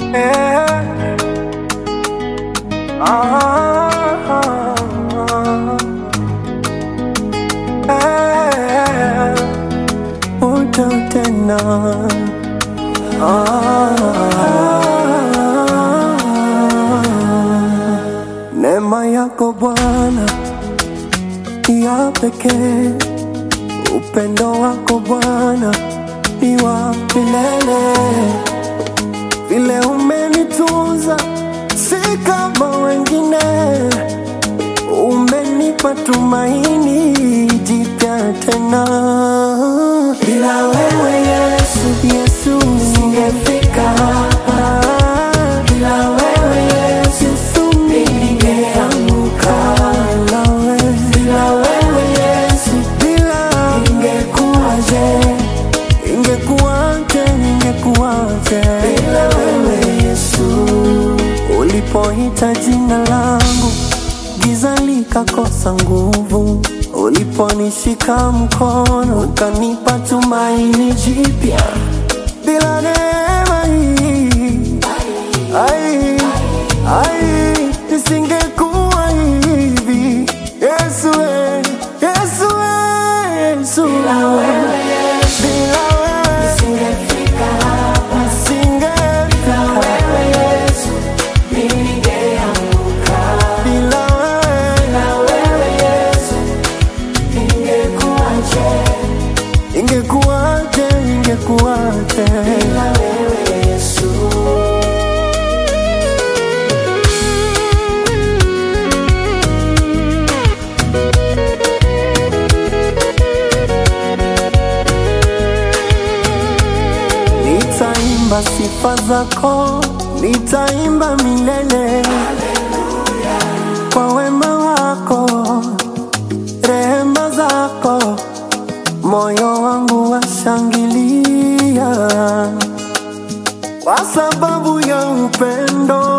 Yeah. Ah. Eh. Uta tena Ah. Neema yako Bwana ya pekee, upendo wako Bwana ni wa milele vile umenitunza si kama wengine, umenipa tumaini jipya tena. Bila wewe Yesu, Yesu singefika hapa. Bila wewe Yesu, Yesu ningeanguka. Bila wewe, bila wewe Yesu, bila ingekuwaje? ingekuwaje, ingekuwaje bila wewe Yesu. Ulipoita jina langu, giza likakosa nguvu. Uliponishika mkono, ukanipa tumaini jipya. Bila neema hii, ai, ai, nisingekuwa hivi. Yesu, eh, Yesu, eh, Yesu. Bila wewe bila wewe nisingefika hapa, nisingefika wewe Yesu, ningeanguka. Bila wewe, bila wewe Yesu, ingekuwaje? Ingekuwaje? Ingekuwaje? Bila wewe Yesu. Nitaimba sifa zako, nitaimba milele kwa wema wako, rehema zako, moyo wangu washangilia kwa sababu ya upendo